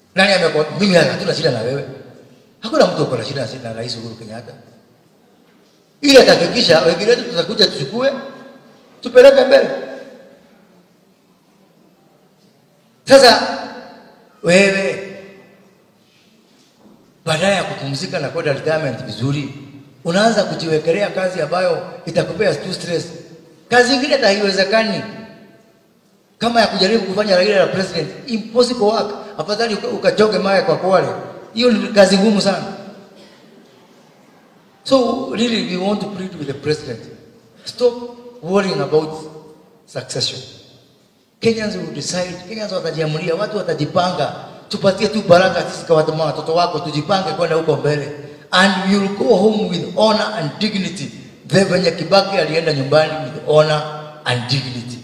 Nani amekuwa mimi hatuna shida na wewe? Hakuna mtu ako na shida na Rais Uhuru Kenyatta. Ile atahakikisha wengine wetu tutakuja tuchukue tupeleke mbele. Sasa wewe baadaye ya kupumzika na kwenda retirement vizuri, unaanza kujiwekelea kazi ambayo itakupea tu stress. Kazi ingine hata haiwezekani kama ya kujaribu kufanya Raila la president, impossible work. Afadhali uka- ukachoge mawe kwa Kwale, hiyo ni kazi ngumu sana. So really we want to plead with the president, stop worrying about succession. Kenyans will decide, Kenyans watajiamulia, watu watajipanga, tupatie tu baraka sisi kwa watu watoto wako, tujipange kwenda huko mbele, and we will go home with honor and dignity. The venye Kibaki alienda nyumbani with honor and dignity.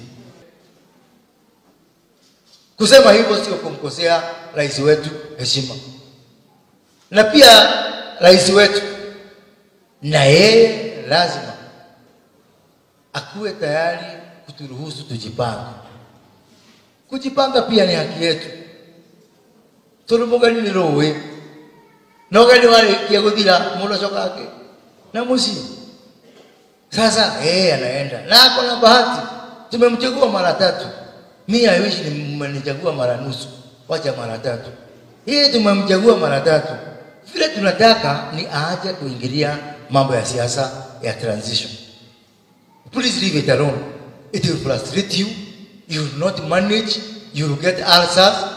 Kusema hivyo sio kumkosea rais wetu heshima, na pia rais wetu na yeye lazima akuwe tayari kuturuhusu tujipange. Kujipanga pia ni haki yetu. turumugani ni ruwi nogani warikia guthira mundu acokake na muciĩ sasa yeye anaenda na ako na bahati tumemchagua mara tatu mi I wish ni mmenichagua mara nusu wacha mara tatu yeye tumemchagua mara tatu vile tunataka ni aache kuingilia mambo ya siasa ya transition please leave it alone it will frustrate you you will not manage you will get ulcers